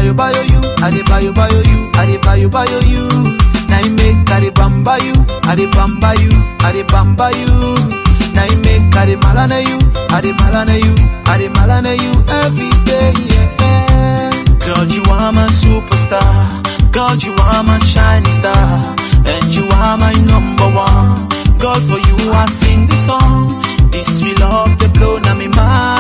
bayo bayo you, I dey bayo bayo you, I dey bayo bayo you. Now you make I dey bamba you, I dey bamba you, I dey bamba you. Now you make I dey malana you, I dey malana you, I dey malana you every day. Yeah. Girl, you are my superstar. God, you are my shining star. And you are my number one. God, for you I sing this song. This me love the blow na me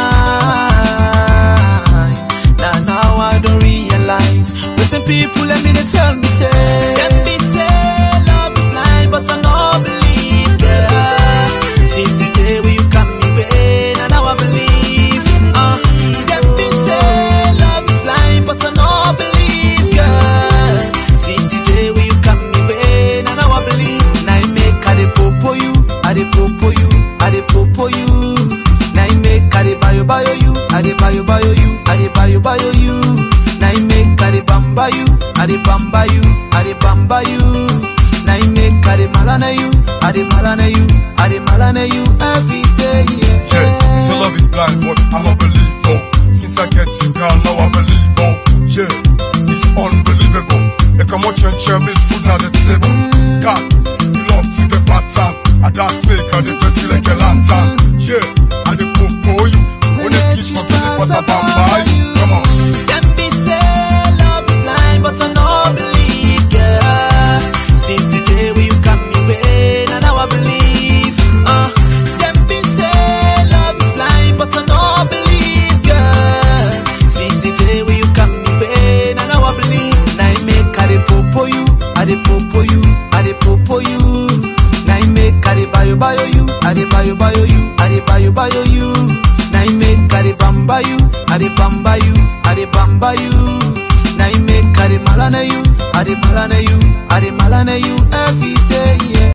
mind. Now now I don't realize. But some people let me they tell me say. Let me say love is blind, but I don't believe girl. Since the day when you got me way, now now I believe. Uh, let me say love is blind, but I don't believe girl. Since the day when you got me way, now now I believe. Now you make I dey popo you, I dey popo you, I dey popo you. Now you make I dey bayo bayo you, I dey bayo bayo you, I dey bayo bayo you. Now you make I dey bamba you, I dey bamba you, I dey bamba you. Now you make I dey malana you, I dey malana you, I dey malana you every day. Yeah. Yeah, so love is blind, but I'm a believer. Since I get you, girl, now I believe. Oh, yeah, it's unbelievable. They come out and share meat food at the table. God, you love to get pattern. I dance make and they dress you like a lantern. Yeah, and they popo you. When they teach for me, but I bamba you. Come on. Them be say love is blind, but I know believe, girl. Since the day when you got me way, now now I believe. Uh, them be say love is blind, but I know believe, girl. Since the day when you got me way, now now I believe. Now you make I dey popo you, I dey popo you, I dey popo you. Now you make I dey bayo bayo you, I dey bayo bayo you, I dey bayo bayo you. Now you make I dey bamba you, I dey bamba you, I dey bamba you. Now you make I dey malana you, I dey malana you, I dey malana you every day. Yeah.